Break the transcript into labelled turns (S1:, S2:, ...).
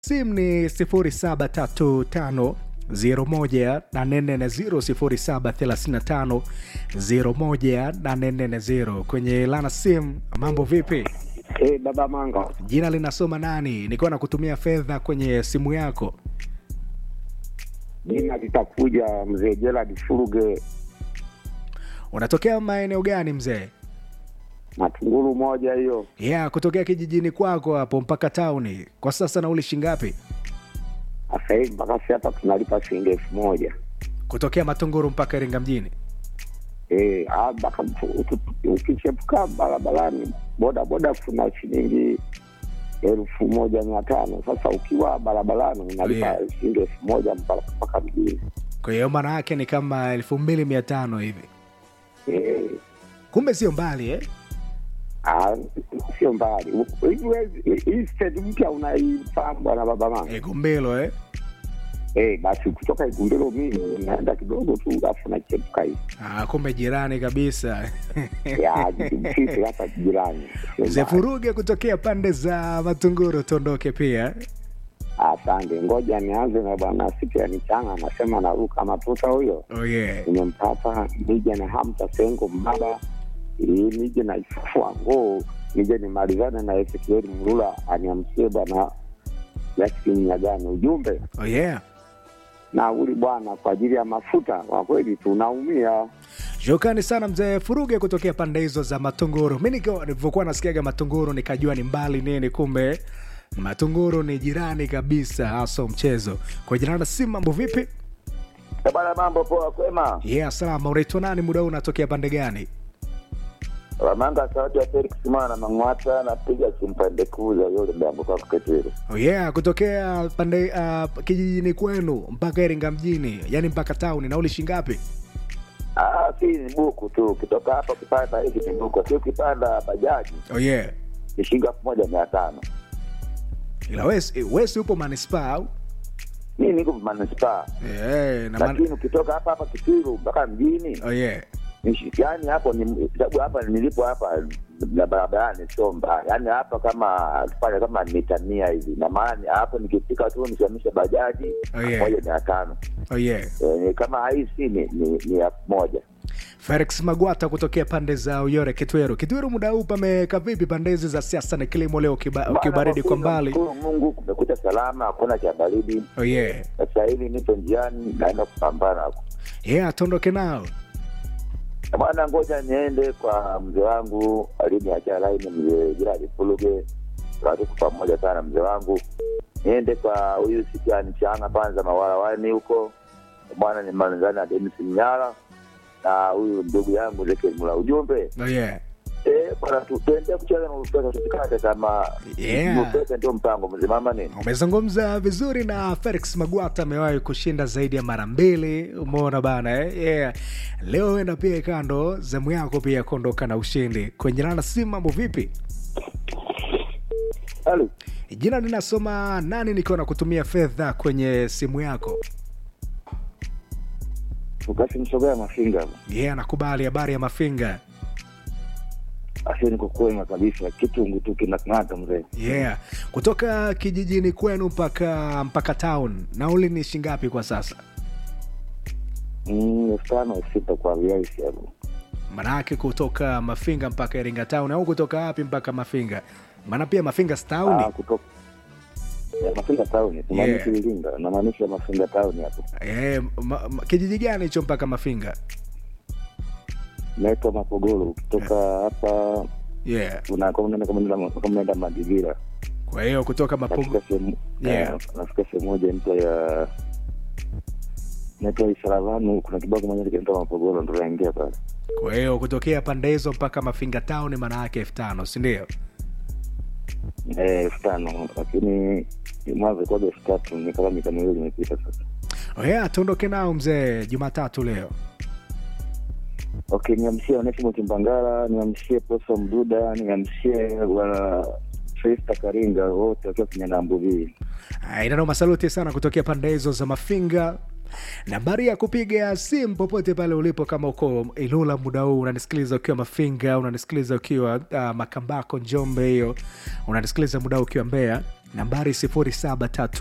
S1: simu ni 0735 01 0735 01 kwenye lana simu. Mambo vipi?
S2: Eh, baba Manga.
S1: Jina linasoma nani? Nilikuwa nakutumia fedha kwenye simu yako.
S2: Jina litakuja mzee Gerald Furuge
S1: Unatokea maeneo gani mzee?
S2: Matunguru moja hiyo.
S1: Yeah, kutokea kijijini kwako hapo mpaka tauni. Kwa sasa nauli shingapi?
S2: Sasa hivi mpaka sasa hapa tunalipa shilingi elfu moja.
S1: Kutokea Matunguru mpaka Iringa mjini.
S2: Eh, ah, mpaka uki- ukichepuka barabarani boda boda kuna shilingi elfu moja mia tano. Sasa ukiwa barabarani unalipa
S1: Yeah.
S2: shilingi elfu moja mpaka mpaka mjini.
S1: Kwa hiyo maana yake ni kama elfu mbili mia tano hivi.
S2: Eh,
S1: Kumbe sio mbali eh?
S2: ah, sio mbali. Hivi wezi- hii stage mpya unaifahamu bwana baba Manga?
S1: Igumbelo eh?
S2: Eh, basi kutoka Igumbelo mimi naenda kidogo tu alafu nachepuka hivi.
S1: Ah, kumbe jirani kabisa.
S2: ya sisi hapa jirani. Sio
S1: Mzee
S2: mbali.
S1: Furuge kutokea pande za Matunguru tuondoke pia.
S2: Asante, ngoja nianze na bwana Sipiani Changa, anasema naruka matuta huyo.
S1: Oh yeah.
S2: Nimempata nije na Hamza Sengo Mbaba, ili nije na Ifufua Ngoo, nije nimalizane na Ezekieli Mrula aniamsie bwana Yasin Nyagani. Ujumbe
S1: Oh yeah.
S2: nauli bwana, kwa ajili ya mafuta, kwa kweli tunaumia.
S1: Shukrani sana mzee Furuge kutokea pande hizo za Matunguru. Mi nikiwa- nilivyokuwa nasikiaga Matunguru nikajua ni mbali nini, kumbe Matunguru ni jirani kabisa, haso mchezo kwa jirani. Si mambo vipi?
S3: Bwana, mambo poa, kwema?
S1: Yeah, salama. Unaitwa nani? Muda huu unatokea pande gani?
S3: Wamanga sauti ya Felix Mwana Mang'wata, napiga simpande kuu za yule mdango kwa Ketero.
S1: Oh yeah, kutokea pande uh, kijijini kwenu mpaka Iringa mjini, yani mpaka tauni. Nauli shingapi?
S3: Ah, si ni buku tu, ukitoka hapa ukipanda hiki ni buku, si ukipanda bajaji
S1: Oh yeah.
S3: ni shilingi elfu moja mia tano.
S1: Ila wesi, wesi upo manispaa au?
S3: Mi niko manispaa,
S1: Yeah, na man...
S3: lakini ukitoka hapa hapa Kitiru mpaka mjini
S1: Oh yeah.
S3: ni shi- yaani hapo ni sababu hapa nilipo hapa na barabarani sio mbaya, yaani hapa kama tufanye kama mita mia hivi, na maana hapo nikifika tu nisimamisha bajaji
S1: Oh, yeah.
S3: moja mia tano
S1: Oh yeah.
S3: Eh, kama haisi ni ni ni elfu moja.
S1: Felix Magwata kutokea pande za Uyore Kitweru. Kitweru, muda huu pameka vipi pande hizi za siasa na kilimo leo kiba-
S3: Bana,
S1: kibaridi kwa
S3: kweli
S1: mbali?
S3: namshukuru Mungu kumekucha salama, hakuna cha baridi.
S1: Oh yeah.
S3: Sasa hivi nipo njiani naenda kupambana huko.
S1: Yeah, tuondoke nao.
S3: Bwana, ngoja niende kwa mzee wangu aliniachia laini, mzee Jiradi Fuluge, tuko pamoja sana mzee wangu. Niende kwa huyu Sikiani Changa kwanza mawarawani huko bwana, ni manzani na Denis Mnyara na huyu ndugu yangu Ezekiel Mula. Ujumbe
S1: Oh yeah.
S3: eh, bwana, tu- tuendelee kucheza na Ulupesa, tusikate tamaa.
S1: Yeah.
S3: Ulupesa ndio mpango mzima, ama nini?
S1: Umezungumza vizuri na Felix Magwata amewahi kushinda zaidi ya mara mbili, umeona bana eh? Yeah. Leo enda pia kando zamu yako pia kuondoka na ushindi kwenye rana. Si mambo vipi?
S3: Halo.
S1: Jina linasoma nani, nikiwa na kutumia fedha kwenye simu yako.
S3: ukasimsogea mafinga
S1: Yeah, nakubali. Habari ya Mafinga?
S3: asi niko kwema kabisa kitungu tu kinakng'ata mzee
S1: Yeah, kutoka kijijini kwenu mpaka mpaka town, nauli ni shingapi kwa sasa?
S3: Mm, elfu tano elfu sita kwa viaisi hapo
S1: Manake kutoka Mafinga mpaka Iringa town au kutoka wapi mpaka Mafinga? Maana pia Mafinga si town.
S3: Ah, kutoka ya mafinga tauni tumaanishi iringa namaanisha mafinga tauni hapo
S1: Eh, ma, ma, kijiji gani hicho mpaka Mafinga?
S3: naitwa mapogoro ukitoka hapa
S1: Yeah.
S3: una- kama unaenda- kama unaenda- kama unaenda madigira
S1: Kwa hiyo kutoka Mapungu.
S3: nafika sehemu
S1: Yeah.
S3: eh, nafika sehemu moja nta ya naitwa isaravanu kuna kibao kimoja kinaitwa mapogoro ndo naingia pale
S1: Kwa hiyo kutokea pande hizo mpaka Mafinga town maana yake elfu tano si ndio?
S3: Eh, elfu tano lakini mwanzo kwaga elfu tatu ni kama mita miwili imepita sasa
S1: Oh yeah, tuondoke nao mzee Jumatatu leo.
S3: okay niamshie onesimo kimbangala niamshie poso mduda niamshie bwana festa karinga wote wakiwa kwenye nambuvii
S1: Ah, Inanoma, saluti sana kutokea pande hizo za Mafinga. Nambari ya kupiga simu popote pale ulipo, kama uko Ilula muda huu unanisikiliza ukiwa Mafinga, unanisikiliza ukiwa uh, Makambako, Njombe, hiyo unanisikiliza muda huu ukiwa Mbeya, nambari 07